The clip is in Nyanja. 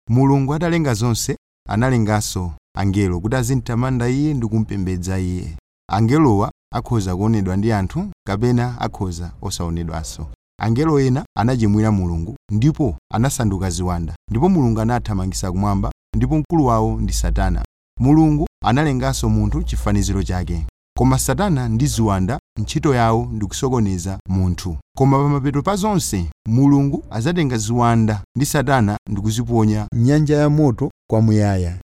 mulungu atalenga zonse analenganso angelo kuti azimtamanda iye ndi kumpembedza iye angelowa akhoza kuonedwa ndi anthu kapena akhoza osaonedwanso angelo ena anachimwira mulungu ndipo anasanduka ziwanda ndipo mulungu anathamangitsa kumwamba ndipo mkulu wawo ndi satana mulungu analenganso munthu chifaniziro chake koma satana ndi ziwanda ntchito yawo ndi kusokoneza munthu koma pamapeto pa zonse mulungu azatenga ziwanda ndi satana ndi kuziponya m'nyanja ya moto kwamuyaya